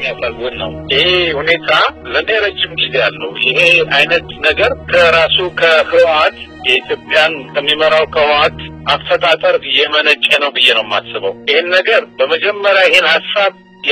የሚያሳዝን ነው። ይሄ ሁኔታ ለእኔ ረጅም ጊዜ ያለው ይሄ አይነት ነገር ከራሱ ከህወሓት የኢትዮጵያን ከሚመራው ከህወሓት አፈጣጠር የመነጨ ነው ብዬ ነው የማስበው። ይህን ነገር በመጀመሪያ ይህን ሀሳብ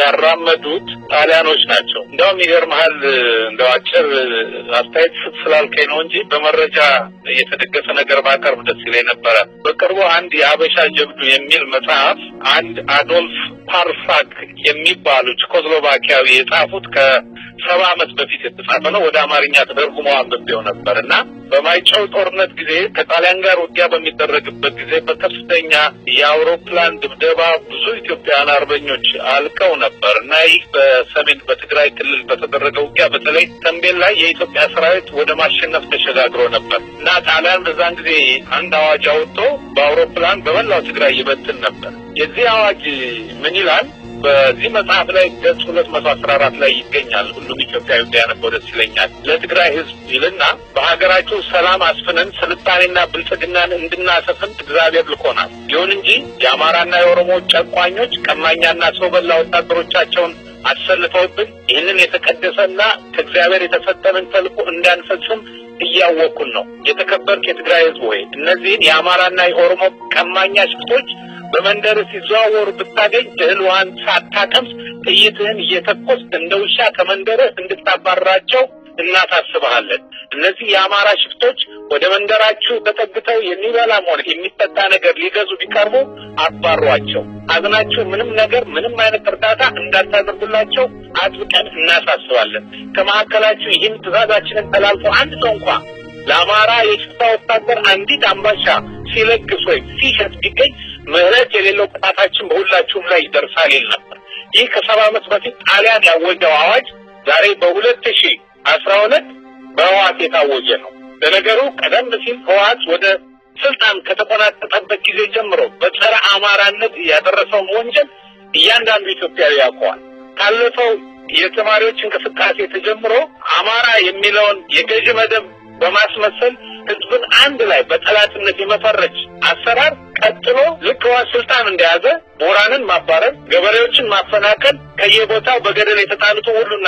ያራመዱት ጣሊያኖች ናቸው። እንደውም ይገርመሃል፣ እንደው አጭር አስተያየት ስጥ ስላልከኝ ነው እንጂ በመረጃ የተደገፈ ነገር ባቀርብ ደስ ይለኝ ነበረ። በቅርቡ አንድ የአበሻ ጀብዱ የሚል መጽሐፍ አንድ አዶልፍ ፓርሳክ የሚባሉ ቼኮስሎቫኪያዊ የጻፉት ከሰባ ዓመት በፊት የተጻፈ ነው። ወደ አማርኛ ተደርጉሞ አንብቤው ነበር እና በማይጨው ጦርነት ጊዜ ከጣሊያን ጋር ውጊያ በሚደረግበት ጊዜ በከፍተኛ የአውሮፕላን ድብደባ ብዙ ኢትዮጵያውያን አርበኞች አልቀው ነበር እና ይህ በሰሜን በትግራይ ክልል በተደረገ ውጊያ በተለይ ተንቤን ላይ የኢትዮጵያ ሰራዊት ወደ ማሸነፍ ተሸጋግሮ ነበር እና ጣሊያን በዛን ጊዜ አንድ አዋጅ አውጥቶ በአውሮፕላን በመላው ትግራይ ይበትን ነበር። የዚህ አዋጅ ምን ይላል? በዚህ መጽሐፍ ላይ ገጽ ሁለት መቶ አስራ አራት ላይ ይገኛል። ሁሉም ኢትዮጵያዊ ቢያነበው ደስ ይለኛል። ለትግራይ ሕዝብ ይልና በሀገራችሁ ሰላም አስፍነን ስልጣኔና ብልጽግናን እንድናሰፍን እግዚአብሔር ልኮናል። ይሁን እንጂ የአማራና የኦሮሞ ጨቋኞች ቀማኛና ሰው በላ ወታደሮቻቸውን አሰልፈውብን ይህንን የተቀደሰና ከእግዚአብሔር የተሰጠንን ተልዕኮ እንዳንፈጽም እያወቅኩን ነው። የተከበርክ የትግራይ ሕዝብ ወይ እነዚህን የአማራና የኦሮሞ ቀማኛ ሽፍቶች በመንደር ሲዘዋወሩ ብታገኝ እህል ውሃን ሳታቀምስ ጥይትህን እየተኮስ እንደ ውሻ ከመንደርህ እንድታባርራቸው እናሳስበሃለን። እነዚህ የአማራ ሽፍቶች ወደ መንደራችሁ ተጠግተው የሚበላም ሆነ የሚጠጣ ነገር ሊገዙ ቢቀርቡ አባሯቸው። አዝናችሁ ምንም ነገር ምንም አይነት እርዳታ እንዳታደርጉላቸው አጥብቀን እናሳስባለን። ከመካከላችሁ ይህን ትእዛዛችንን ተላልፎ አንድ ሰው እንኳ ለአማራ የሽፍታ ወታደር አንዲት አምባሻ ሲለግስ ወይም ሲሸጥ ቢገኝ ምህረት የሌለው ቅጣታችን በሁላችሁም ላይ ይደርሳል ይል ነበር። ይህ ከሰባ ዓመት በፊት ጣሊያን ያወጀው አዋጅ ዛሬ በሁለት ሺ አስራ ሁለት በህወሓት የታወጀ ነው። ለነገሩ ቀደም ሲል ህወሓት ወደ ስልጣን ከተቆናጠጠበት ጊዜ ጀምሮ በጸረ አማራነት ያደረሰውን ወንጀል እያንዳንዱ ኢትዮጵያዊ ያውቀዋል። ካለፈው የተማሪዎች እንቅስቃሴ ተጀምሮ አማራ የሚለውን የገዢ መደብ በማስመሰል ህዝብን አንድ ላይ በጠላትነት የመፈረጅ አሰራር ቀጥሎ ልክ ህወሓት ስልጣን እንደያዘ ምሁራንን ማባረር፣ ገበሬዎችን ማፈናቀል፣ ከየቦታው በገደል የተጣሉት ሁሉና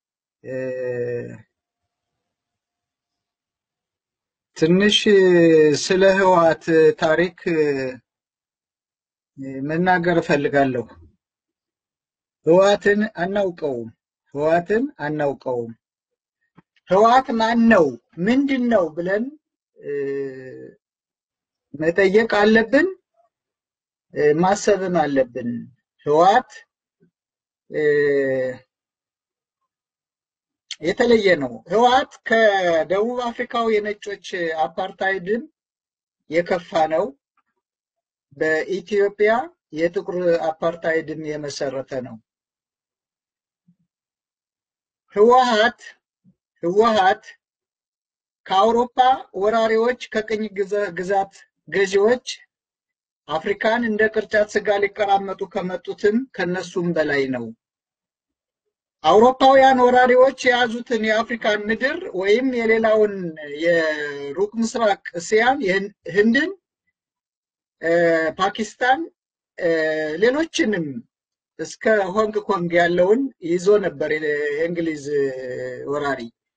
ትንሽ ስለ ህወሓት ታሪክ መናገር እፈልጋለሁ። ህወሓትን አናውቀውም። ህወሓትን አናውቀውም። ህወሓት ማን ነው? ምንድን ነው ብለን መጠየቅ አለብን፣ ማሰብም አለብን። ህወሓት የተለየ ነው። ህወሓት ከደቡብ አፍሪካው የነጮች አፓርታይድም የከፋ ነው። በኢትዮጵያ የጥቁር አፓርታይድም የመሰረተ ነው። ህወሓት ህወሓት ከአውሮፓ ወራሪዎች ከቅኝ ግዛት ገዢዎች አፍሪካን እንደ ቅርጫት ስጋ ሊቀራመጡ ከመጡትም ከነሱም በላይ ነው። አውሮፓውያን ወራሪዎች የያዙትን የአፍሪካን ምድር ወይም የሌላውን የሩቅ ምስራቅ እስያን፣ ህንድን፣ ፓኪስታን፣ ሌሎችንም እስከ ሆንግ ኮንግ ያለውን ይዞ ነበር የእንግሊዝ ወራሪ።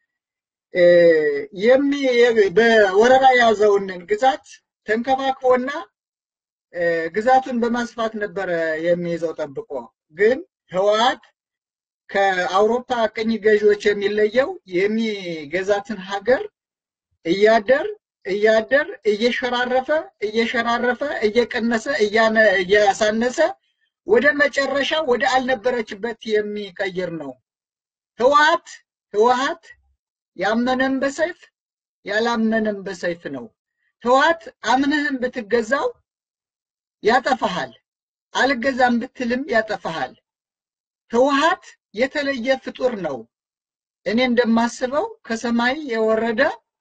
በወረራ የያዘውን ግዛት ተንከባክቦና ግዛቱን በማስፋት ነበረ የሚይዘው ጠብቆ። ግን ህወሓት ከአውሮፓ ቅኝ ገዢዎች የሚለየው የሚገዛትን ሀገር እያደር እያደር እየሸራረፈ እየሸራረፈ እየቀነሰ እያሳነሰ ወደ መጨረሻ ወደ አልነበረችበት የሚቀይር ነው። ህወሓት ህወሓት ያመነም በሰይፍ ያላመነም በሰይፍ ነው። ህወሓት አምነህም ብትገዛው ያጠፋሃል፣ አልገዛም ብትልም ያጠፋሃል። ህወሓት የተለየ ፍጡር ነው። እኔ እንደማስበው ከሰማይ የወረደ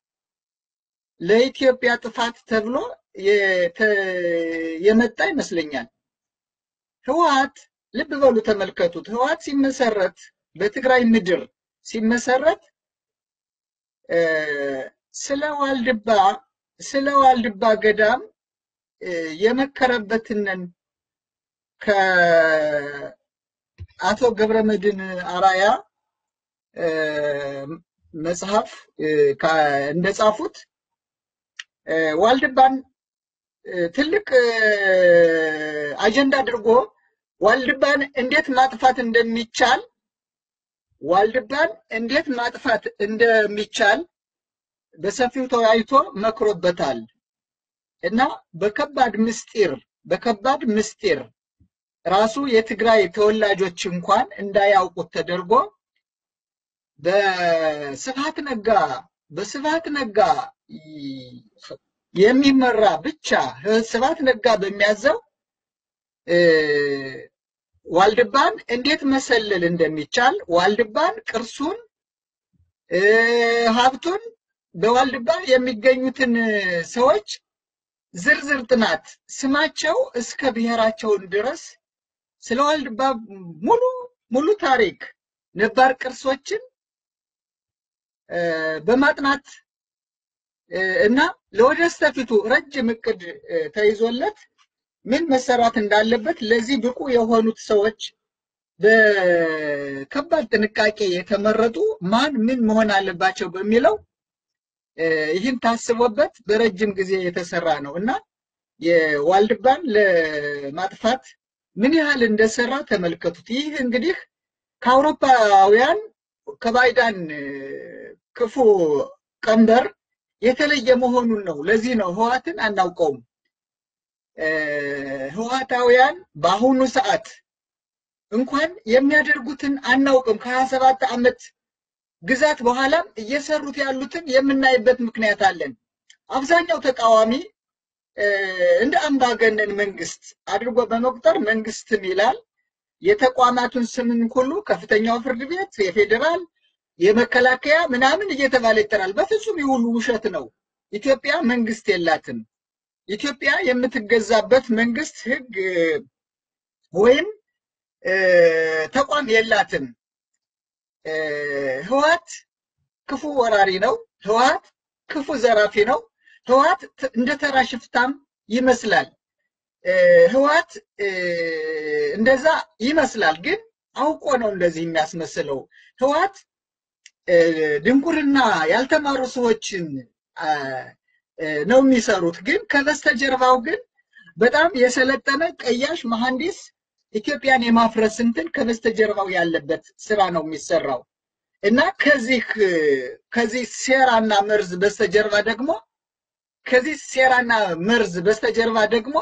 ለኢትዮጵያ ጥፋት ተብሎ የመጣ ይመስለኛል። ህወሓት ልብ በሉ ተመልከቱት። ህወሓት ሲመሰረት በትግራይ ምድር ሲመሰረት ስለ ዋልድባ ስለ ዋልድባ ገዳም የመከረበትንን አቶ ገብረመድህን አራያ መጽሐፍ እንደጻፉት ዋልድባን ትልቅ አጀንዳ አድርጎ ዋልድባን እንዴት ማጥፋት እንደሚቻል ዋልድባን እንዴት ማጥፋት እንደሚቻል በሰፊው ተወያይቶ መክሮበታል እና በከባድ ምስጢር በከባድ ምስጢር ራሱ የትግራይ ተወላጆች እንኳን እንዳያውቁት ተደርጎ በስብሃት ነጋ በስብሃት ነጋ የሚመራ ብቻ ስብሃት ነጋ በሚያዘው ዋልድባን እንዴት መሰለል እንደሚቻል ዋልድባን ቅርሱን ሀብቱን በዋልድባ የሚገኙትን ሰዎች ዝርዝር ጥናት ስማቸው እስከ ብሔራቸውን ድረስ ስለ ዋልድባ ሙሉ ሙሉ ታሪክ ነባር ቅርሶችን በማጥናት እና ለወደስተፊቱ ረጅም እቅድ ተይዞለት ምን መሰራት እንዳለበት ለዚህ ብቁ የሆኑት ሰዎች በከባድ ጥንቃቄ የተመረጡ ማን ምን መሆን አለባቸው በሚለው ይህን ታስቦበት በረጅም ጊዜ የተሰራ ነው እና የዋልድባን ለማጥፋት ምን ያህል እንደሰራ ተመልከቱት። ይህ እንግዲህ ከአውሮፓውያን ከባይዳን ክፉ ቀንበር የተለየ መሆኑን ነው። ለዚህ ነው ህዋትን አናውቀውም። ህዋታውያን በአሁኑ ሰዓት እንኳን የሚያደርጉትን አናውቅም። ከሀያ ሰባት ዓመት ግዛት በኋላም እየሰሩት ያሉትን የምናይበት ምክንያት አለን። አብዛኛው ተቃዋሚ እንደ አምባገነን መንግስት አድርጎ በመቁጠር መንግስትም ይላል የተቋማቱን ስምን ሁሉ ከፍተኛው ፍርድ ቤት፣ የፌዴራል፣ የመከላከያ ምናምን እየተባለ ይጠራል። በፍጹም ይህ ሁሉ ውሸት ነው። ኢትዮጵያ መንግስት የላትም። ኢትዮጵያ የምትገዛበት መንግስት ህግ ወይም ተቋም የላትም። ህዋት ክፉ ወራሪ ነው። ህዋት ክፉ ዘራፊ ነው። ህዋት እንደ ተራ ሽፍታም ይመስላል። ህዋት እንደዛ ይመስላል፣ ግን አውቆ ነው እንደዚህ የሚያስመስለው። ህዋት ድንቁርና ያልተማሩ ሰዎችን ነው የሚሰሩት፣ ግን ከበስተጀርባው ግን በጣም የሰለጠነ ቀያሽ መሐንዲስ ኢትዮጵያን የማፍረስ እንትን ከበስተጀርባው ያለበት ስራ ነው የሚሰራው እና ከዚህ ከዚህ ሴራና መርዝ በስተጀርባ ደግሞ ከዚህ ሴራና መርዝ በስተጀርባ ደግሞ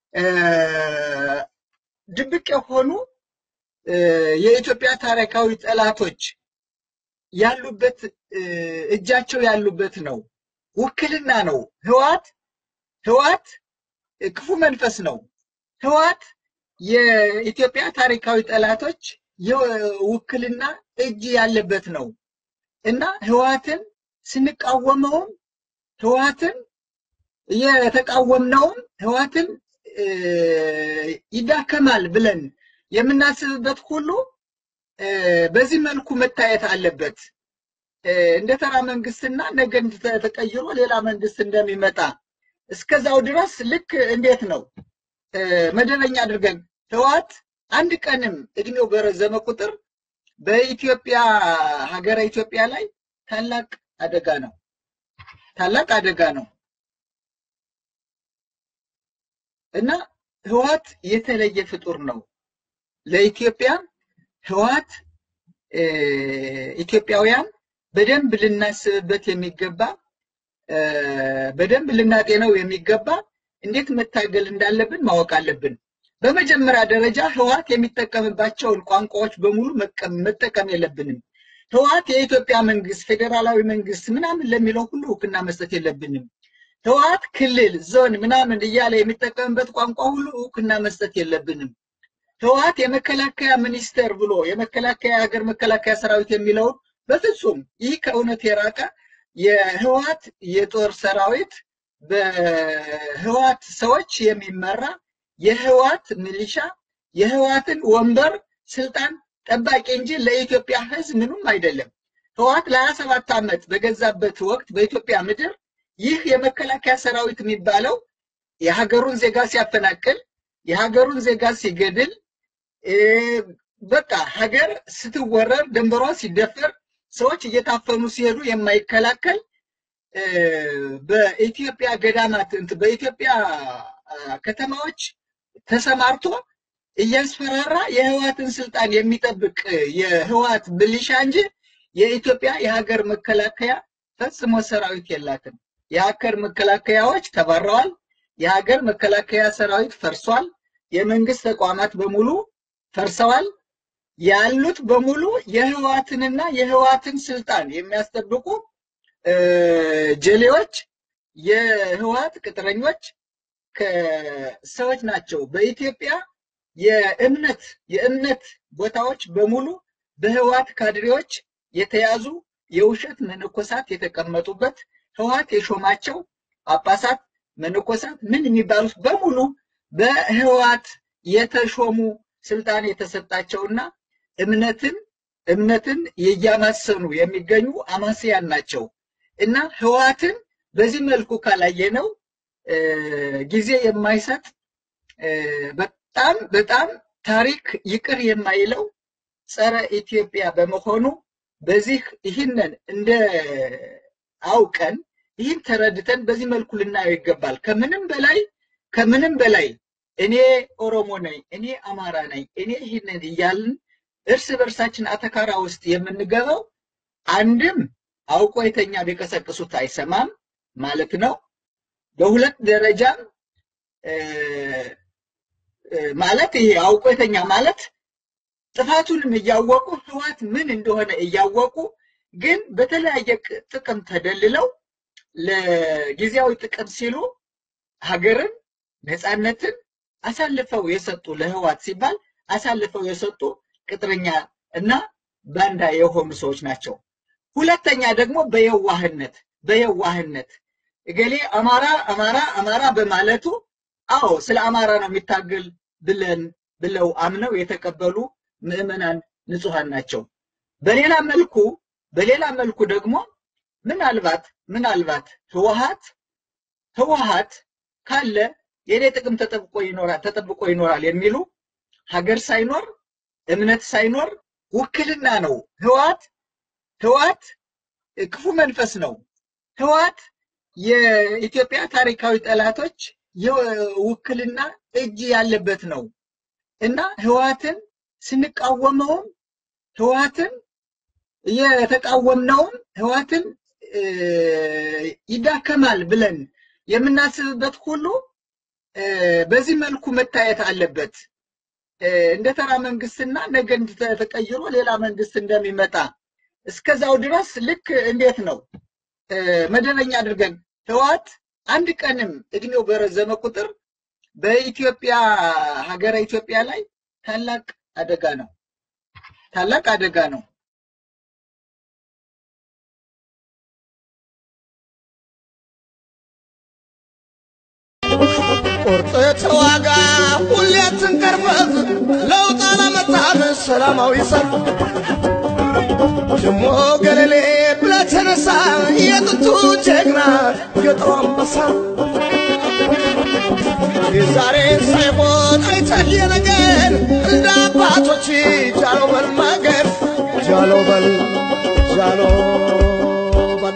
ድብቅ የሆኑ የኢትዮጵያ ታሪካዊ ጠላቶች ያሉበት እጃቸው ያሉበት ነው። ውክልና ነው። ህዋት ህዋት ክፉ መንፈስ ነው። ህዋት የኢትዮጵያ ታሪካዊ ጠላቶች የውክልና እጅ ያለበት ነው እና ህዋትን ስንቃወመውም ህዋትን የተቃወምነውም ህዋትን ይዳከማል ብለን የምናስብበት ሁሉ በዚህ መልኩ መታየት አለበት። እንደ ተራ መንግስትና ነገ ተቀይሮ ሌላ መንግስት እንደሚመጣ እስከዛው ድረስ ልክ እንዴት ነው መደበኛ አድርገን ህዋት አንድ ቀንም እድሜው በረዘመ ቁጥር በኢትዮጵያ ሀገረ ኢትዮጵያ ላይ ታላቅ አደጋ ነው። ታላቅ አደጋ ነው እና ህዋት የተለየ ፍጡር ነው። ለኢትዮጵያ ህዋት ኢትዮጵያውያን በደንብ ልናስብበት የሚገባ በደንብ ልናጤነው የሚገባ እንዴት መታገል እንዳለብን ማወቅ አለብን። በመጀመሪያ ደረጃ ህዋት የሚጠቀምባቸውን ቋንቋዎች በሙሉ መጠቀም የለብንም። ህዋት የኢትዮጵያ መንግስት፣ ፌዴራላዊ መንግስት ምናምን ለሚለው ሁሉ እውቅና መስጠት የለብንም። ህዋት ክልል፣ ዞን ምናምን እያለ የሚጠቀምበት ቋንቋ ሁሉ እውቅና መስጠት የለብንም። ህወሓት የመከላከያ ሚኒስቴር ብሎ የመከላከያ ሀገር መከላከያ ሰራዊት የሚለውን በፍጹም ይህ ከእውነት የራቀ የህወሓት የጦር ሰራዊት በህወሓት ሰዎች የሚመራ የህወሓት ሚሊሻ የህወሓትን ወንበር ስልጣን ጠባቂ እንጂ ለኢትዮጵያ ህዝብ ምንም አይደለም። ህወሓት ለሀያ ሰባት ዓመት በገዛበት ወቅት በኢትዮጵያ ምድር ይህ የመከላከያ ሰራዊት የሚባለው የሀገሩን ዜጋ ሲያፈናቅል የሀገሩን ዜጋ ሲገድል በቃ ሀገር ስትወረር ድንበሯ ሲደፈር ሰዎች እየታፈኑ ሲሄዱ የማይከላከል በኢትዮጵያ ገዳማት በኢትዮጵያ ከተማዎች ተሰማርቶ እያስፈራራ የህዋትን ስልጣን የሚጠብቅ የህዋት ብልሻ እንጂ የኢትዮጵያ የሀገር መከላከያ ፈጽሞ ሰራዊት የላትም። የሀገር መከላከያዎች ተባረዋል። የሀገር መከላከያ ሰራዊት ፈርሷል። የመንግስት ተቋማት በሙሉ ፈርሰዋል። ያሉት በሙሉ የህዋትንና የህዋትን ስልጣን የሚያስጠብቁ ጀሌዎች፣ የህዋት ቅጥረኞች ሰዎች ናቸው። በኢትዮጵያ የእምነት የእምነት ቦታዎች በሙሉ በህዋት ካድሬዎች የተያዙ የውሸት መነኮሳት የተቀመጡበት ህዋት የሾማቸው ጳጳሳት፣ መነኮሳት ምን የሚባሉት በሙሉ በህዋት የተሾሙ ስልጣን የተሰጣቸውና እምነትን እምነትን እያማሰኑ የሚገኙ አማስያን ናቸው እና ህዋትን በዚህ መልኩ ካላየነው ጊዜ የማይሰጥ በጣም በጣም ታሪክ ይቅር የማይለው ጸረ ኢትዮጵያ በመሆኑ በዚህ ይህንን እንደ አውቀን ይህን ተረድተን በዚህ መልኩ ልናየው ይገባል። ከምንም በላይ ከምንም በላይ እኔ ኦሮሞ ነኝ፣ እኔ አማራ ነኝ፣ እኔ ይህንን እያልን እርስ በርሳችን አተካራ ውስጥ የምንገባው አንድም አውቆ የተኛ ቢቀሰቅሱት አይሰማም ማለት ነው። በሁለት ደረጃም ማለት ይሄ አውቆ የተኛ ማለት ጥፋቱንም እያወቁ ህዋት ምን እንደሆነ እያወቁ ግን በተለያየ ጥቅም ተደልለው ለጊዜያዊ ጥቅም ሲሉ ሀገርን፣ ነፃነትን አሳልፈው የሰጡ ለህዋት ሲባል አሳልፈው የሰጡ ቅጥረኛ እና ባንዳ የሆኑ ሰዎች ናቸው። ሁለተኛ ደግሞ በየዋህነት በየዋህነት እገሌ አማራ አማራ አማራ በማለቱ አዎ ስለ አማራ ነው የሚታገል ብለን ብለው አምነው የተቀበሉ ምዕመናን ንጹሐን ናቸው። በሌላ መልኩ በሌላ መልኩ ደግሞ ምናልባት ምናልባት ህወሀት ህወሀት ካለ የኔ ጥቅም ተጠብቆ ይኖራል ተጠብቆ ይኖራል የሚሉ ሀገር ሳይኖር እምነት ሳይኖር ውክልና ነው። ህወሀት ህወሀት ክፉ መንፈስ ነው። ህወሀት የኢትዮጵያ ታሪካዊ ጠላቶች የውክልና እጅ ያለበት ነው እና ህወሀትን ስንቃወመውም ህወሀትን የተቃወምነውም ህወሀትን ይዳከማል ብለን የምናስብበት ሁሉ በዚህ መልኩ መታየት አለበት። እንደ ተራ መንግስትና ነገ ተቀይሮ ሌላ መንግስት እንደሚመጣ እስከዛው ድረስ ልክ እንዴት ነው መደበኛ አድርገን ህወሀት አንድ ቀንም እድሜው በረዘመ ቁጥር በኢትዮጵያ ሀገረ ኢትዮጵያ ላይ ታላቅ አደጋ ነው። ታላቅ አደጋ ነው። ቁርጥ ተዋጋ ሁሌ ትንቀርበት ለውጥ አላመጣም ሰላማዊ ሰልፍ ደሞ ገለሌ ብለህ ተነሳ የጥንቱ ጀግና ገጠሩ አንበሳ የዛሬን ሳይሆን አይተህ የነገን እንደ አባቶች ጃሎ በል ማገር ጃሎ በል ጃሎ በል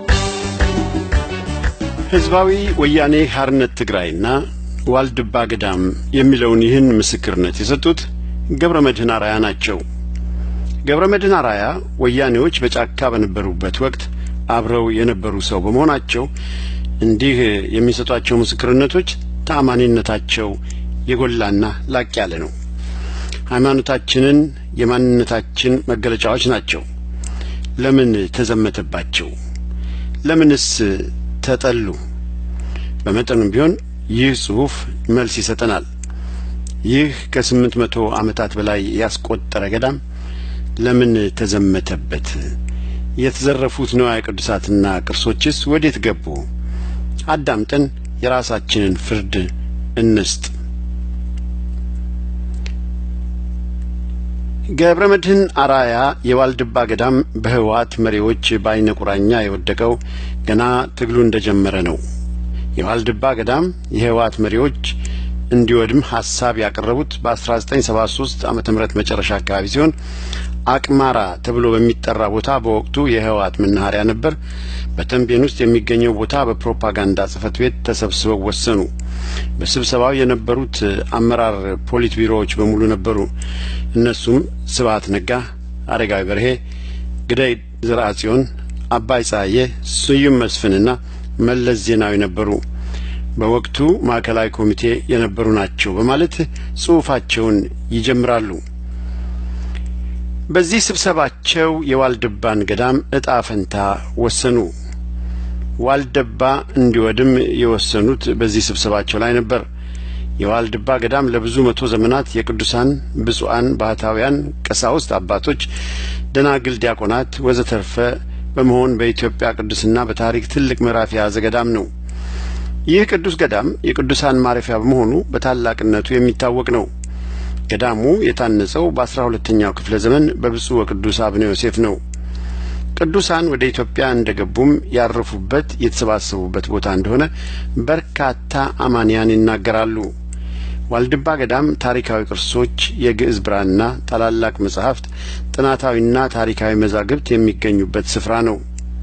ህዝባዊ ወያኔ ሓርነት ትግራይና ዋልድባ ገዳም የሚለውን ይህን ምስክርነት የሰጡት ገብረ መድህን አራያ ናቸው። ገብረ መድህን አራያ ወያኔዎች በጫካ በነበሩበት ወቅት አብረው የነበሩ ሰው በመሆናቸው እንዲህ የሚሰጧቸው ምስክርነቶች ተአማኒነታቸው የጎላና ላቅ ያለ ነው። ሃይማኖታችንን የማንነታችን መገለጫዎች ናቸው። ለምን ተዘመተባቸው? ለምንስ ተጠሉ? በመጠኑም ቢሆን ይህ ጽሑፍ መልስ ይሰጠናል። ይህ ከስምንት መቶ ዓመታት በላይ ያስቆጠረ ገዳም ለምን ተዘመተበት? የተዘረፉት ንዋየ ቅዱሳትና ቅርሶችስ ወዴት ገቡ? አዳምጠን የራሳችንን ፍርድ እንስጥ። ገብረ መድህን አራያ የዋልድባ ገዳም በህወሓት መሪዎች በአይነ ቁራኛ የወደቀው ገና ትግሉ እንደጀመረ ነው። የዋልድባ ገዳም የህወሓት መሪዎች እንዲወድም ሀሳብ ያቀረቡት በ1973 ዓመተ ምህረት መጨረሻ አካባቢ ሲሆን አቅማራ ተብሎ በሚጠራ ቦታ በወቅቱ የህወሓት መናኸሪያ ነበር። በተንቤን ውስጥ የሚገኘው ቦታ በፕሮፓጋንዳ ጽህፈት ቤት ተሰብስበው ወሰኑ። በስብሰባው የነበሩት አመራር ፖሊት ቢሮዎች በሙሉ ነበሩ። እነሱም ስብሀት ነጋ፣ አረጋዊ በርሄ፣ ግዳይ ዘርአጽዮን፣ አባይ ፀሐዬ፣ ስዩም መስፍንና መለስ ዜናዊ ነበሩ። በወቅቱ ማዕከላዊ ኮሚቴ የነበሩ ናቸው በማለት ጽሑፋቸውን ይጀምራሉ። በዚህ ስብሰባቸው የዋልድባን ገዳም እጣ ፈንታ ወሰኑ። ዋልድባ እንዲወድም የወሰኑት በዚህ ስብሰባቸው ላይ ነበር። የዋልድባ ገዳም ለብዙ መቶ ዘመናት የቅዱሳን ብፁዓን ባህታውያን፣ ቀሳውስት፣ አባቶች፣ ደናግል፣ ዲያቆናት ወዘተርፈ በመሆን በኢትዮጵያ ቅዱስና በታሪክ ትልቅ ምዕራፍ የያዘ ገዳም ነው። ይህ ቅዱስ ገዳም የቅዱሳን ማረፊያ በመሆኑ በታላቅነቱ የሚታወቅ ነው። ገዳሙ የታነጸው በአስራ ሁለተኛው ክፍለ ዘመን በብፁዕ ወቅዱስ አቡነ ዮሴፍ ነው። ቅዱሳን ወደ ኢትዮጵያ እንደገቡም ያረፉበት የተሰባሰቡበት ቦታ እንደሆነ በርካታ አማንያን ይናገራሉ። ዋልድባ ገዳም ታሪካዊ ቅርሶች፣ የግዕዝ ብራና፣ ታላላቅ መጻሕፍት፣ ጥናታዊና ታሪካዊ መዛግብት የሚገኙበት ስፍራ ነው።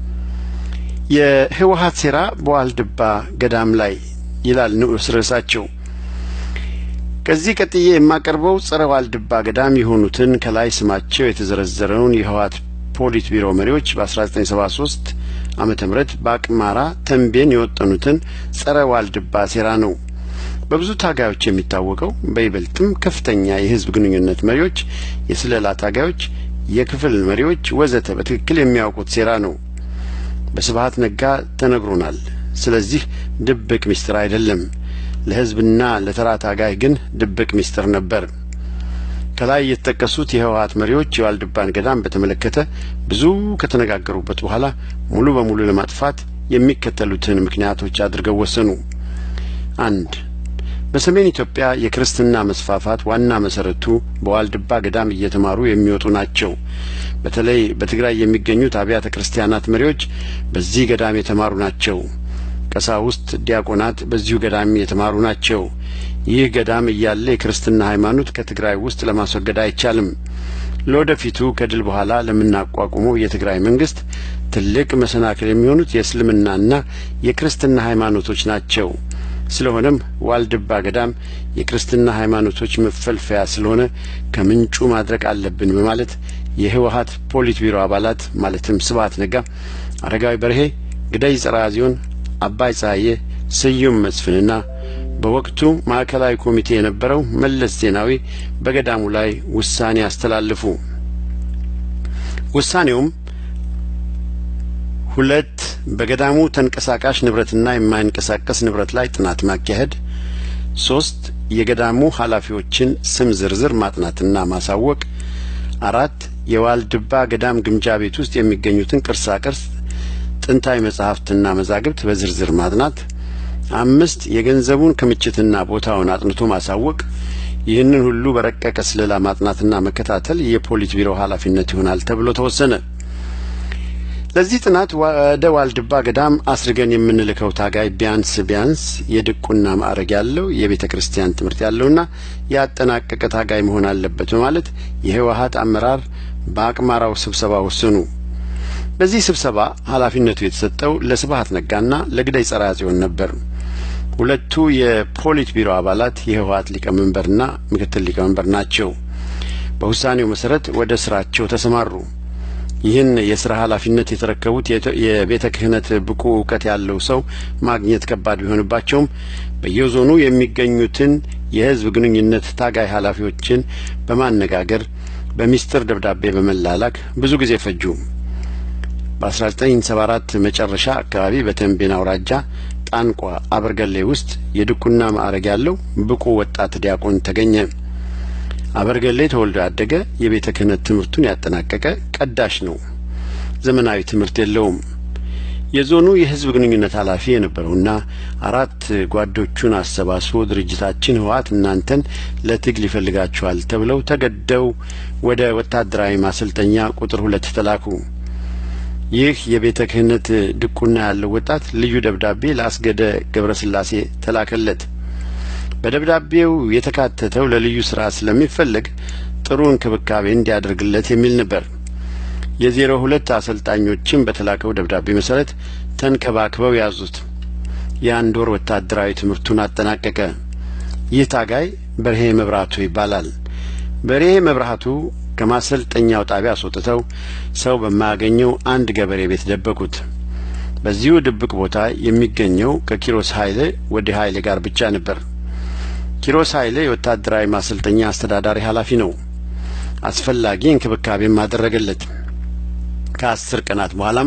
የህወሀት ሴራ በዋልድባ ገዳም ላይ ይላል ንዑስ ርዕሳቸው። ከዚህ ቀጥዬ የማቀርበው ጸረ ዋልድባ ገዳም የሆኑትን ከላይ ስማቸው የተዘረዘረውን የህወሀት ፖሊት ቢሮ መሪዎች በ1973 ዓመተ ምህረት በአቅማራ ተንቤን የወጠኑትን ጸረ ዋልድባ ሴራ ነው። በብዙ ታጋዮች የሚታወቀው በይበልጥም ከፍተኛ የህዝብ ግንኙነት መሪዎች፣ የስለላ ታጋዮች፣ የክፍል መሪዎች ወዘተ በትክክል የሚያውቁት ሴራ ነው። በስብሀት ነጋ ተነግሮናል። ስለዚህ ድብቅ ምስጢር አይደለም። ለህዝብና ለተራ ታጋይ ግን ድብቅ ምስጢር ነበር። ከላይ የተጠቀሱት የህወሀት መሪዎች የዋልድባን ገዳም በተመለከተ ብዙ ከተነጋገሩበት በኋላ ሙሉ በሙሉ ለማጥፋት የሚከተሉትን ምክንያቶች አድርገው ወሰኑ። አንድ በሰሜን ኢትዮጵያ የክርስትና መስፋፋት ዋና መሰረቱ በዋልድባ ገዳም እየተማሩ የሚወጡ ናቸው። በተለይ በትግራይ የሚገኙት አብያተ ክርስቲያናት መሪዎች በዚህ ገዳም የተማሩ ናቸው። ቀሳውስት፣ ዲያቆናት በዚሁ ገዳም የተማሩ ናቸው። ይህ ገዳም እያለ የክርስትና ሃይማኖት ከትግራይ ውስጥ ለማስወገድ አይቻልም። ለወደፊቱ ከድል በኋላ ለምናቋቁመው የትግራይ መንግስት ትልቅ መሰናክል የሚሆኑት የእስልምናና የክርስትና ሃይማኖቶች ናቸው። ስለሆነም ዋልድባ ገዳም የክርስትና ሃይማኖቶች መፈልፈያ ስለሆነ ከምንጩ ማድረግ አለብን በማለት የህወሀት ፖሊት ቢሮ አባላት ማለትም ስብሀት ነጋ፣ አረጋዊ በርሄ፣ ግዳይ ጸራዚዮን፣ አባይ ፀሐዬ፣ ስዩም መስፍንና በወቅቱ ማዕከላዊ ኮሚቴ የነበረው መለስ ዜናዊ በገዳሙ ላይ ውሳኔ አስተላልፉ። ውሳኔውም ሁለት በገዳሙ ተንቀሳቃሽ ንብረትና የማይንቀሳቀስ ንብረት ላይ ጥናት ማካሄድ፣ ሶስት የገዳሙ ኃላፊዎችን ስም ዝርዝር ማጥናትና ማሳወቅ፣ አራት የዋልድባ ገዳም ግምጃ ቤት ውስጥ የሚገኙትን ቅርሳ ቅርስ ጥንታዊ መጻሕፍትና መዛግብት በዝርዝር ማጥናት፣ አምስት የገንዘቡን ክምችትና ቦታውን አጥንቶ ማሳወቅ። ይህንን ሁሉ በረቀቀ ስለላ ማጥናትና መከታተል የፖሊት ቢሮ ኃላፊነት ይሆናል ተብሎ ተወሰነ። ለዚህ ጥናት ወደ ዋልድባ ገዳም አስርገን የምንልከው ታጋይ ቢያንስ ቢያንስ የድቁና ማዕረግ ያለው የቤተ ክርስቲያን ትምህርት ያለውና ያጠናቀቀ ታጋይ መሆን አለበት በማለት የህወሀት አመራር በአቅማራው ስብሰባ ወሰኑ። በዚህ ስብሰባ ኃላፊነቱ የተሰጠው ለስብሀት ነጋና ለግዳይ ጸርዐ ጽዮን ነበር። ሁለቱ የፖሊት ቢሮ አባላት የህወሀት ሊቀመንበርና ምክትል ሊቀመንበር ናቸው። በውሳኔው መሰረት ወደ ስራቸው ተሰማሩ። ይህን የስራ ኃላፊነት የተረከቡት የቤተ ክህነት ብቁ እውቀት ያለው ሰው ማግኘት ከባድ ቢሆንባቸውም በየዞኑ የሚገኙትን የህዝብ ግንኙነት ታጋይ ኃላፊዎችን በማነጋገር በሚስጥር ደብዳቤ በመላላክ ብዙ ጊዜ ፈጁ። በ1974 መጨረሻ አካባቢ በተንቤን አውራጃ ጣንቋ አበርገሌ ውስጥ የድቁና ማዕረግ ያለው ብቁ ወጣት ዲያቆን ተገኘ። አበርገሌ ተወልዶ ያደገ የቤተ ክህነት ትምህርቱን ያጠናቀቀ ቀዳሽ ነው። ዘመናዊ ትምህርት የለውም። የዞኑ የህዝብ ግንኙነት ኃላፊ የነበረውና አራት ጓዶቹን አሰባስቦ ድርጅታችን ህወሓት እናንተን ለትግል ይፈልጋችኋል ተብለው ተገደው ወደ ወታደራዊ ማሰልጠኛ ቁጥር ሁለት ተላኩ። ይህ የቤተ ክህነት ድቁና ያለው ወጣት ልዩ ደብዳቤ ለአስገደ ገብረስላሴ ተላከለት። በደብዳቤው የተካተተው ለልዩ ስራ ስለሚፈለግ ጥሩ እንክብካቤ እንዲያደርግለት የሚል ነበር። የዜሮ ሁለት አሰልጣኞችም በተላከው ደብዳቤ መሰረት ተንከባክበው ያዙት። የአንድ ወር ወታደራዊ ትምህርቱን አጠናቀቀ። ይህ ታጋይ በርሄ መብራቱ ይባላል። በርሄ መብራቱ ከማሰልጠኛው ጣቢያ አስወጥተው ሰው በማያገኘው አንድ ገበሬ ቤት ደበቁት። በዚሁ ድብቅ ቦታ የሚገኘው ከኪሮስ ኃይሌ ወደ ኃይሌ ጋር ብቻ ነበር። ኪሮስ ኃይሌ የወታደራዊ ማሰልጠኛ አስተዳዳሪ ኃላፊ ነው። አስፈላጊ እንክብካቤም አደረገለት። ከአስር ቀናት በኋላም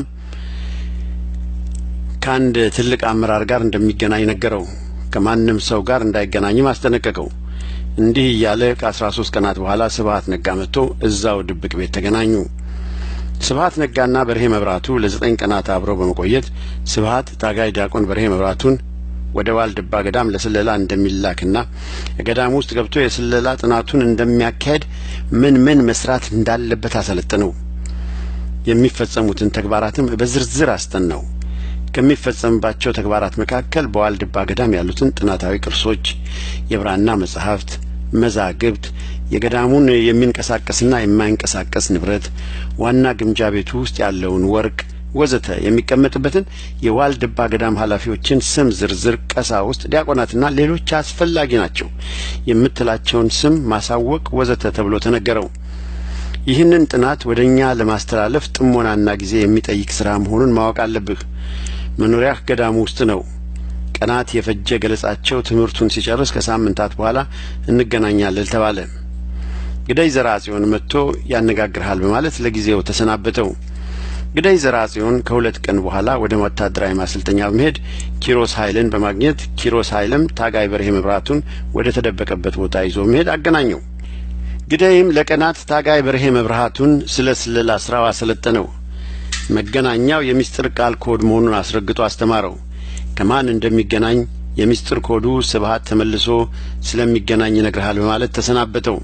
ከአንድ ትልቅ አመራር ጋር እንደሚገናኝ ነገረው። ከማንም ሰው ጋር እንዳይገናኝም አስጠነቀቀው። እንዲህ እያለ ከአስራ ሶስት ቀናት በኋላ ስብሀት ነጋ መጥቶ እዛው ድብቅ ቤት ተገናኙ። ስብሀት ነጋና በርሄ መብራቱ ለዘጠኝ ቀናት አብረው በመቆየት ስብሀት ታጋይ ዲያቆን በርሄ መብራቱን ወደ ዋልድባ ገዳም ለስለላ እንደሚላክና ገዳም ውስጥ ገብቶ የስለላ ጥናቱን እንደሚያካሄድ ምን ምን መስራት እንዳለበት አሰለጠነው። የሚፈጸሙትን ተግባራትም በዝርዝር አስጠናው። ከሚፈጸምባቸው ተግባራት መካከል በዋልድባ ገዳም ያሉትን ጥናታዊ ቅርሶች፣ የብራና መጻሕፍት፣ መዛግብት፣ የገዳሙን የሚንቀሳቀስና የማይንቀሳቀስ ንብረት፣ ዋና ግምጃ ቤቱ ውስጥ ያለውን ወርቅ ወዘተ የሚቀመጥበትን የዋልድባ ገዳም ኃላፊዎችን ስም ዝርዝር፣ ቀሳውስት፣ ዲያቆናትና ሌሎች አስፈላጊ ናቸው የምትላቸውን ስም ማሳወቅ ወዘተ ተብሎ ተነገረው። ይህንን ጥናት ወደ እኛ ለማስተላለፍ ጥሞናና ጊዜ የሚጠይቅ ስራ መሆኑን ማወቅ አለብህ። መኖሪያህ ገዳሙ ውስጥ ነው። ቀናት የፈጀ ገለጻቸው ትምህርቱን ሲጨርስ ከሳምንታት በኋላ እንገናኛለን ተባለ። ግዳይ ዘርአጽዮን መጥቶ ያነጋግርሃል በማለት ለጊዜው ተሰናበተው። ግዳይ ዘርአጽዮን ከሁለት ቀን በኋላ ወደ ወታደራዊ ማሰልጠኛ በመሄድ ኪሮስ ኃይልን በማግኘት ኪሮስ ኃይልም ታጋይ በርሄ መብራቱን ወደ ተደበቀበት ቦታ ይዞ መሄድ አገናኘው። ግዳይም ለቀናት ታጋይ በርሄ መብራቱን ስለ ስለላ ስራው አሰለጠነው። መገናኛው የሚስጥር ቃል ኮድ መሆኑን አስረግጦ አስተማረው። ከማን እንደሚገናኝ የሚስጥር ኮዱ ስብሀት ተመልሶ ስለሚገናኝ ይነግርሃል በማለት ተሰናበተው።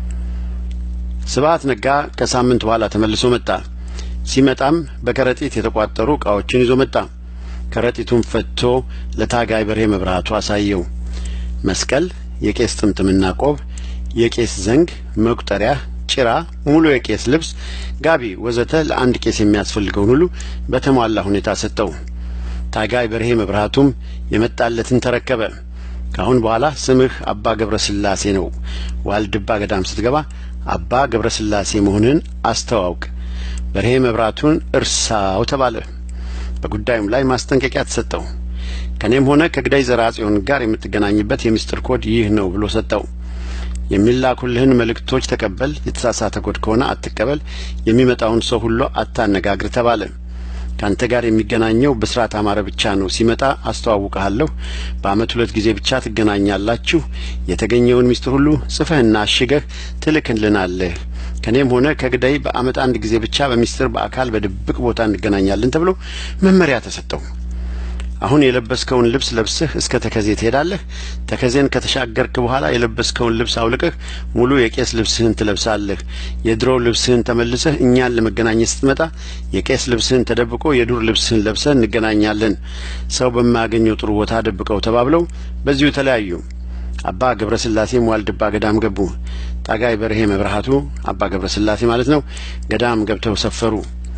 ስብሀት ነጋ ከሳምንት በኋላ ተመልሶ መጣ። ሲመጣም በከረጢት የተቋጠሩ ዕቃዎችን ይዞ መጣ። ከረጢቱን ፈትቶ ለታጋይ በርሄ መብራቱ አሳየው። መስቀል፣ የቄስ ጥምጥምና ቆብ፣ የቄስ ዘንግ፣ መቁጠሪያ ጭራ፣ ሙሉ የቄስ ልብስ፣ ጋቢ ወዘተ ለአንድ ቄስ የሚያስፈልገውን ሁሉ በተሟላ ሁኔታ ሰጠው። ታጋይ በርሄ መብራቱም የመጣለትን ተረከበ። ከአሁን በኋላ ስምህ አባ ገብረ ስላሴ ነው። ዋልድባ ገዳም ስትገባ አባ ገብረ ስላሴ መሆንህን አስተዋውቅ። በርሄ መብራቱን እርሳው ተባለ። በጉዳዩም ላይ ማስጠንቀቂያ ተሰጠው። ከእኔም ሆነ ከግዳይ ዘርአጽዮን ጋር የምትገናኝበት የምስጢር ኮድ ይህ ነው ብሎ ሰጠው። የሚላኩልህን መልእክቶች ተቀበል፣ የተሳሳተ ኮድ ከሆነ አትቀበል፣ የሚመጣውን ሰው ሁሉ አታነጋግር ተባለ። ካንተ ጋር የሚገናኘው ብስራት አማረ ብቻ ነው። ሲመጣ አስተዋውቀሃለሁ። በአመት ሁለት ጊዜ ብቻ ትገናኛላችሁ። የተገኘውን ሚስጥር ሁሉ ጽፈህና አሽገህ ትልክልናለህ። ከኔም ሆነ ከግዳይ በአመት አንድ ጊዜ ብቻ በሚስጥር በአካል በድብቅ ቦታ እንገናኛለን ተብሎ መመሪያ ተሰጠው። አሁን የለበስከውን ልብስ ለብስህ እስከ ተከዜ ትሄዳለህ። ተከዜን ከተሻገርክ በኋላ የለበስከውን ልብስ አውልቀህ ሙሉ የቄስ ልብስህን ትለብሳለህ። የድሮ ልብስህን ተመልሰህ እኛን ለመገናኘት ስትመጣ የቄስ ልብስህን ተደብቆ የዱር ልብስህን ለብሰህ እንገናኛለን። ሰው በማያገኘው ጥሩ ቦታ ደብቀው ተባብለው በዚሁ ተለያዩ። አባ ገብረ ስላሴም ዋልድባ ገዳም ገቡ። ታጋይ በርሄ መብርሃቱ አባ ገብረ ስላሴ ማለት ነው። ገዳም ገብተው ሰፈሩ።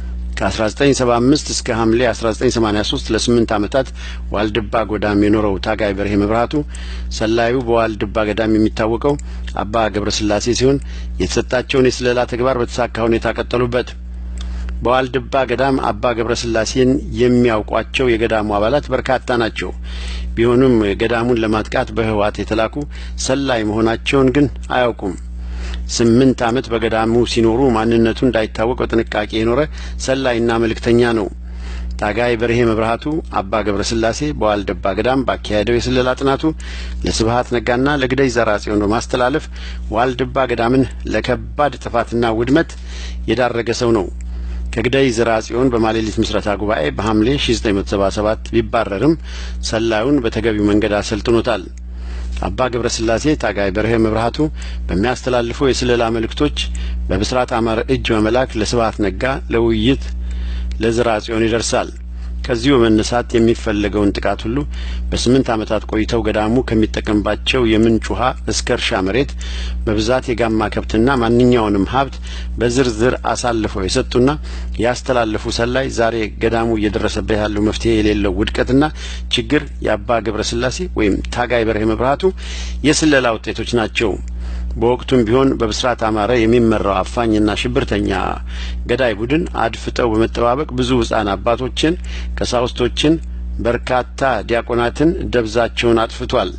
ከ1975 እስከ ሐምሌ 1983 ለስምንት ዓመታት ዋልድባ ጎዳም የኖረው ታጋይ በርሄ መብራቱ ሰላዩ በዋልድባ ገዳም የሚታወቀው አባ ገብረ ስላሴ ሲሆን የተሰጣቸውን የስለላ ተግባር በተሳካ ሁኔታ ቀጠሉበት። በዋልድባ ገዳም አባ ገብረ ስላሴን የሚያውቋቸው የገዳሙ አባላት በርካታ ናቸው። ቢሆኑም ገዳሙን ለማጥቃት በህወሓት የተላኩ ሰላይ መሆናቸውን ግን አያውቁም። ስምንት ዓመት በገዳሙ ሲኖሩ ማንነቱ እንዳይታወቅ በጥንቃቄ የኖረ ሰላይና መልእክተኛ ነው። ታጋይ በርሄ መብርሃቱ አባ ገብረ ስላሴ በዋልድባ ገዳም ባካሄደው የስለላ ጥናቱ ለስብሀት ነጋና ለግደይ ዘርአጽዮን በማስተላለፍ ዋልድባ ገዳምን ለከባድ ጥፋትና ውድመት የዳረገ ሰው ነው። ከግዳይ ዘርአጽዮን በማሌሊት ምስረታ ጉባኤ በሐምሌ 1977 ቢባረርም ሰላዩን በተገቢው መንገድ አሰልጥኖታል። አባ ገብረ ስላሴ ታጋይ በርሄ መብርሃቱ በሚያስተላልፉ የስለላ መልእክቶች በብስራት አማረ እጅ በመላክ ለስብሀት ነጋ ለውይይት ለዘርአጽዮን ይደርሳል። ከዚሁ በመነሳት የሚፈለገውን ጥቃት ሁሉ በስምንት ዓመታት ቆይተው ገዳሙ ከሚጠቀምባቸው የምንጭ ውሃ እስከ እርሻ መሬት በብዛት የጋማ ከብትና ማንኛውንም ሀብት በዝርዝር አሳልፈው የሰጡና ያስተላለፉ ሰላይ ዛሬ ገዳሙ እየደረሰበት ያለው መፍትሄ የሌለው ውድቀትና ችግር የአባ ገብረ ስላሴ ወይም ታጋይ በርሄ መብራቱ የስለላ ውጤቶች ናቸው። በወቅቱም ቢሆን በብስራት አማረ የሚመራው አፋኝና ሽብርተኛ ገዳይ ቡድን አድፍጠው በመጠባበቅ ብዙ ሕፃን አባቶችን፣ ቀሳውስቶችን፣ በርካታ ዲያቆናትን ደብዛቸውን አጥፍቷል።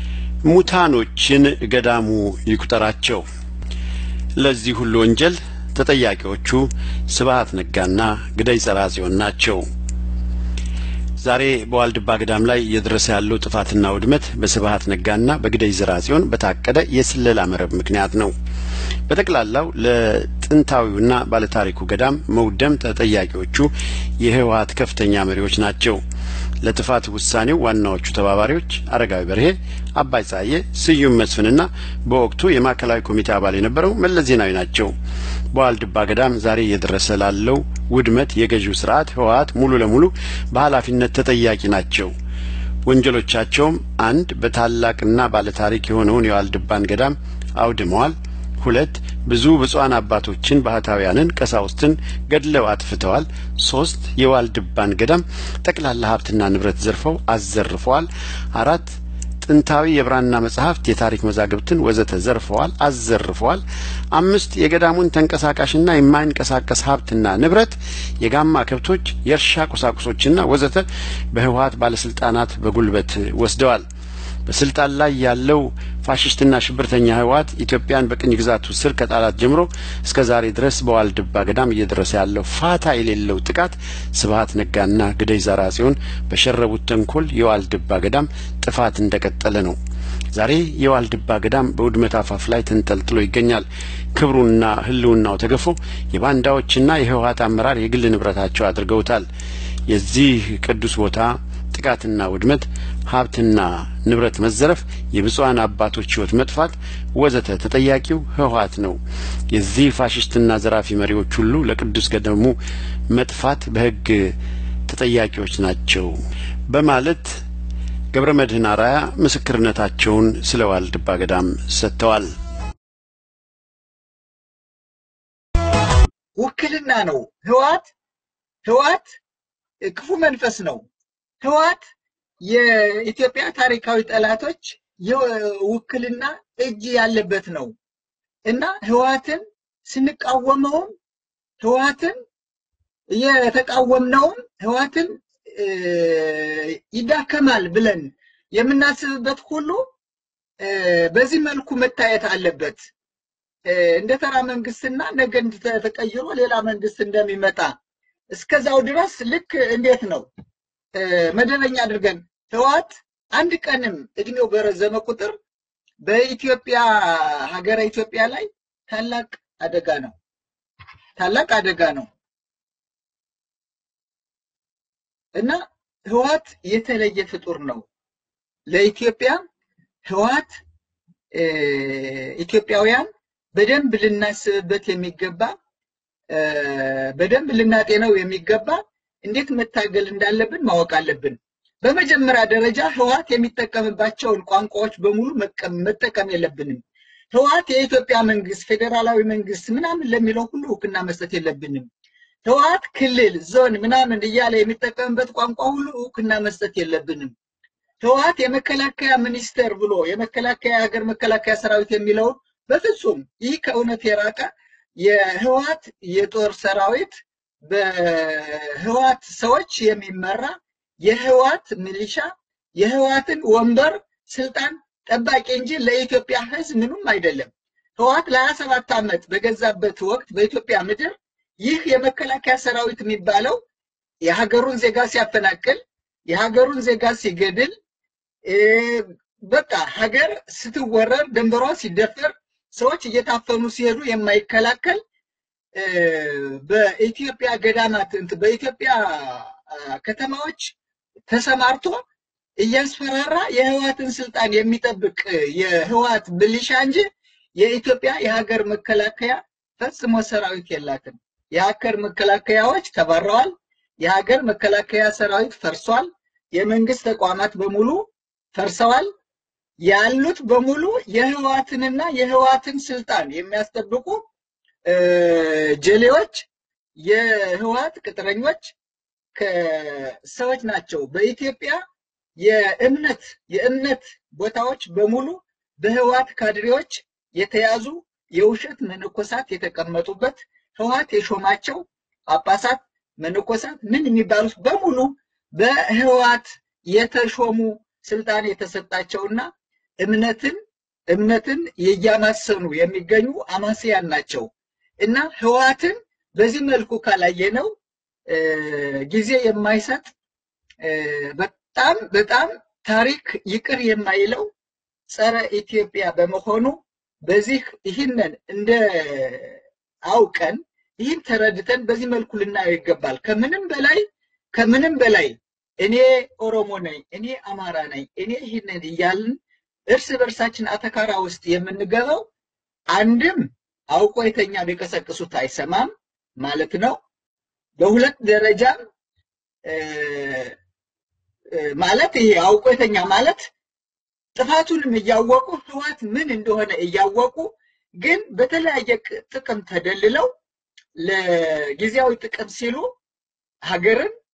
ሙታኖችን ገዳሙ ይቁጠራቸው። ለዚህ ሁሉ ወንጀል ተጠያቂዎቹ ስብሀት ነጋና ግደይ ጸራጽዮን ናቸው። ዛሬ በዋልድባ ገዳም ላይ እየደረሰ ያለው ጥፋትና ውድመት በስብሀት ነጋና በግደይ ጽዮን በታቀደ የስለላ መረብ ምክንያት ነው። በጠቅላላው ለጥንታዊውና ባለታሪኩ ገዳም መውደም ተጠያቂዎቹ የህወሀት ከፍተኛ መሪዎች ናቸው። ለጥፋት ውሳኔው ዋናዎቹ ተባባሪዎች አረጋዊ በርሄ፣ አባይ ጸሐዬ፣ ስዩም መስፍንና በወቅቱ የማዕከላዊ ኮሚቴ አባል የነበረው መለስ ዜናዊ ናቸው። በዋልድባ ገዳም ዛሬ እየደረሰ ላለው ውድመት የገዢው ስርዓት ህወሀት ሙሉ ለሙሉ በኃላፊነት ተጠያቂ ናቸው። ወንጀሎቻቸውም አንድ በታላቅና ባለታሪክ የሆነውን የዋልድባን ገዳም አውድመዋል። ሁለት ብዙ ብፁዓን አባቶችን ባህታውያንን፣ ቀሳውስትን ገድለው አጥፍተዋል። ሶስት የዋልድባን ገዳም ጠቅላላ ሀብትና ንብረት ዘርፈው አዘርፈዋል። አራት ጥንታዊ የብራና መጻሕፍት፣ የታሪክ መዛግብትን ወዘተ ዘርፈዋል፣ አዘርፈዋል። አምስት የገዳሙን ተንቀሳቃሽና የማይንቀሳቀስ ሀብትና ንብረት፣ የጋማ ከብቶች፣ የእርሻ ቁሳቁሶችና ወዘተ በህወሀት ባለስልጣናት በጉልበት ወስደዋል። በስልጣን ላይ ያለው ፋሽስትና ሽብርተኛ ህወሀት ኢትዮጵያን በቅኝ ግዛቱ ስር ከጣላት ጀምሮ እስከ ዛሬ ድረስ በዋልድባ ገዳም እየደረሰ ያለው ፋታ የሌለው ጥቃት ስብሀት ነጋና ግደይ ዘርአጽዮን በሸረቡት ተንኮል የዋልድባ ገዳም ጥፋት እንደቀጠለ ነው። ዛሬ የዋልድባ ገዳም በውድመት አፋፍ ላይ ተንጠልጥሎ ይገኛል። ክብሩና ህልውናው ተገፎ የባንዳዎችና የህወሀት አመራር የግል ንብረታቸው አድርገውታል። የዚህ ቅዱስ ቦታ ጥቃትና ውድመት፣ ሀብትና ንብረት መዘረፍ፣ የብፁዓን አባቶች ህይወት መጥፋት ወዘተ ተጠያቂው ህወሀት ነው። የዚህ ፋሽስትና ዘራፊ መሪዎች ሁሉ ለቅዱስ ገዳሙ መጥፋት በህግ ተጠያቂዎች ናቸው በማለት ገብረ መድህን አርአያ ምስክርነታቸውን ስለ ዋልድባ ገዳም ሰጥተዋል። ውክልና ነው። ህወሀት ህወሀት ክፉ መንፈስ ነው። ህወሀት የኢትዮጵያ ታሪካዊ ጠላቶች የውክልና እጅ ያለበት ነው እና ህወሀትን ስንቃወመውም ህወሀትን የተቃወምነውም ህወሀትን ይዳከማል ብለን የምናስብበት ሁሉ በዚህ መልኩ መታየት አለበት። እንደ ተራ መንግስትና ነገ ተቀይሮ ሌላ መንግስት እንደሚመጣ እስከዛው ድረስ ልክ እንዴት ነው መደበኛ አድርገን ህወሀት አንድ ቀንም እድሜው በረዘመ ቁጥር በኢትዮጵያ ሀገረ ኢትዮጵያ ላይ ታላቅ አደጋ ነው። ታላቅ አደጋ ነው እና ህወሀት የተለየ ፍጡር ነው። ለኢትዮጵያ ህወሀት ኢትዮጵያውያን በደንብ ልናስብበት የሚገባ በደንብ ልናጤነው የሚገባ እንዴት መታገል እንዳለብን ማወቅ አለብን። በመጀመሪያ ደረጃ ህወሀት የሚጠቀምባቸውን ቋንቋዎች በሙሉ መጠቀም የለብንም። ህወሀት የኢትዮጵያ መንግስት፣ ፌዴራላዊ መንግስት ምናምን ለሚለው ሁሉ እውቅና መስጠት የለብንም። ህወሀት ክልል፣ ዞን ምናምን እያለ የሚጠቀምበት ቋንቋ ሁሉ እውቅና መስጠት የለብንም። ህወሀት የመከላከያ ሚኒስቴር ብሎ የመከላከያ ሀገር መከላከያ ሰራዊት የሚለውን በፍጹም ይህ ከእውነት የራቀ የህወሀት የጦር ሰራዊት በህወሀት ሰዎች የሚመራ የህወሀት ሚሊሻ የህወሀትን ወንበር ስልጣን ጠባቂ እንጂ ለኢትዮጵያ ህዝብ ምንም አይደለም። ህወሀት ለሀያ ሰባት ዓመት በገዛበት ወቅት በኢትዮጵያ ምድር ይህ የመከላከያ ሰራዊት የሚባለው የሀገሩን ዜጋ ሲያፈናቅል፣ የሀገሩን ዜጋ ሲገድል፣ በቃ ሀገር ስትወረር፣ ድንበሯ ሲደፈር፣ ሰዎች እየታፈኑ ሲሄዱ የማይከላከል በኢትዮጵያ ገዳማት በኢትዮጵያ ከተማዎች ተሰማርቶ እያስፈራራ የህወሀትን ስልጣን የሚጠብቅ የህወሀት ብልሻ እንጂ የኢትዮጵያ የሀገር መከላከያ ፈጽሞ ሰራዊት የላትም። የሀገር መከላከያዎች ተባረዋል። የሀገር መከላከያ ሰራዊት ፈርሷል። የመንግስት ተቋማት በሙሉ ፈርሰዋል። ያሉት በሙሉ የህዋትንና የህዋትን ስልጣን የሚያስጠብቁ ጀሌዎች፣ የህዋት ቅጥረኞች ሰዎች ናቸው። በኢትዮጵያ የእምነት የእምነት ቦታዎች በሙሉ በህዋት ካድሬዎች የተያዙ የውሸት መነኮሳት የተቀመጡበት ህዋት የሾማቸው ጳጳሳት፣ መነኮሳት ምን የሚባሉት በሙሉ በህዋት የተሾሙ ስልጣን የተሰጣቸውና እምነትን እምነትን እያማሰኑ የሚገኙ አማስያን ናቸው እና ህዋትን በዚህ መልኩ ካላየነው ጊዜ የማይሰጥ በጣም በጣም ታሪክ ይቅር የማይለው ጸረ ኢትዮጵያ በመሆኑ በዚህ ይህንን እንደ አውቀን ይህን ተረድተን በዚህ መልኩ ልናየው ይገባል። ከምንም በላይ ከምንም በላይ እኔ ኦሮሞ ነኝ፣ እኔ አማራ ነኝ፣ እኔ ይህንን እያልን እርስ በርሳችን አተካራ ውስጥ የምንገባው አንድም አውቆ የተኛ ቢቀሰቅሱት አይሰማም ማለት ነው። በሁለት ደረጃም ማለት ይሄ አውቆ የተኛ ማለት ጥፋቱንም እያወቁ ህዋት ምን እንደሆነ እያወቁ ግን በተለያየ ጥቅም ተደልለው ለጊዜያዊ ጥቅም ሲሉ ሀገርን